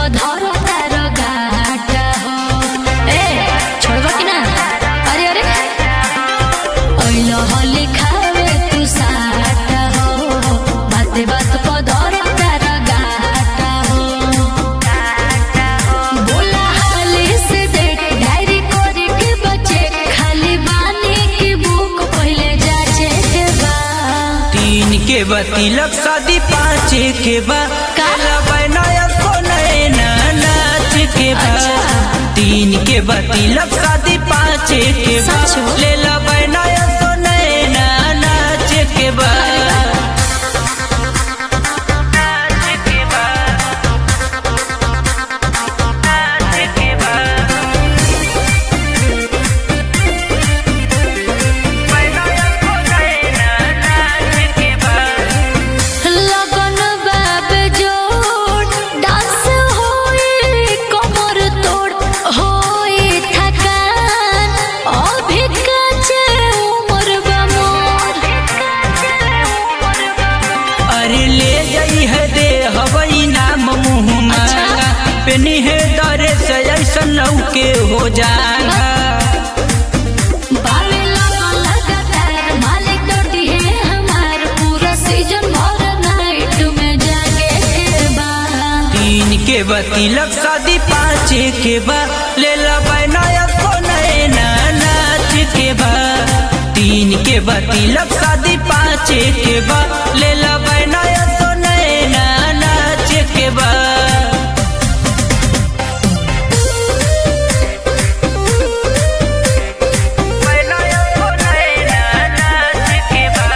पधर तार गाटा हो ए छोड़बा कि ना अरे अरे ओइलो होली खावे तू साटा हो बाते बात पधर तार गाटा हो बोला हाली से देख डायरी करे के बचे खाली बानी की बुक पहले जाचे के बा तीन के बा तिलक शादी पाँच के बा का? नया को नैना नाच के बा अच्छा। तीन के बा तिलक शादी पाँच के बा सच हो? ले ला नया को नैना नाच के बा नाच के बा नाच के बा नया को नैना नाच के बा लगन बाब जोड़ डांस होई कमर तोड़ होई थकान अभी काचे उम्र बा मोर अरे ले जाई है दे हवई नाम मुँह मांगा पेनी है दरे से ऐसा के हो जाएगा बावे लगन लगातार मालिक डोटी है हमार पूरा सीजन भर नाइट में जागे के बा तीन के बा तिलक शादी पाँच के बा ले ला नया को नैना नाच के बा तीन के बा तिलक शादी पाँच के बा ले ला नया को नैना नाच के बा नया को नैना नाच के बा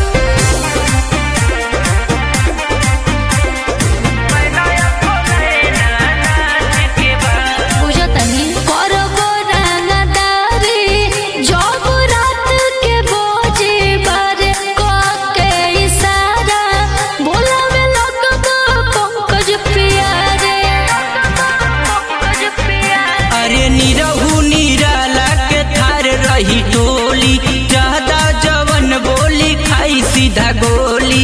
बुझतनी करबो रंगदारी जब रात के बोझे बारे क के इशारा बोलावे लगबो पंकज प्यारे पंकज प्यारे अरे निरहू निराला के थार रही टोली ज्यादा जवन बोली खाई सीधा गोली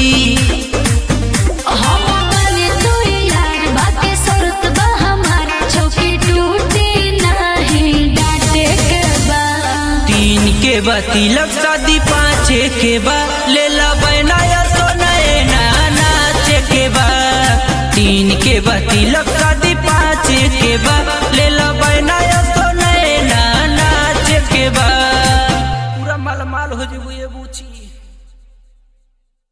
हम बने तू यार बाकी शर्त बा हमार चौकी टूटी नहीं डांटे के बा तीन के बा तिलक शादी पाँच के बा ले ला नया सोनैना नाच के बा तीन के बा तिलक शादी पाँच के बा ले ला नया सोनैना नाच के बा पूरा माल माल हो जेबू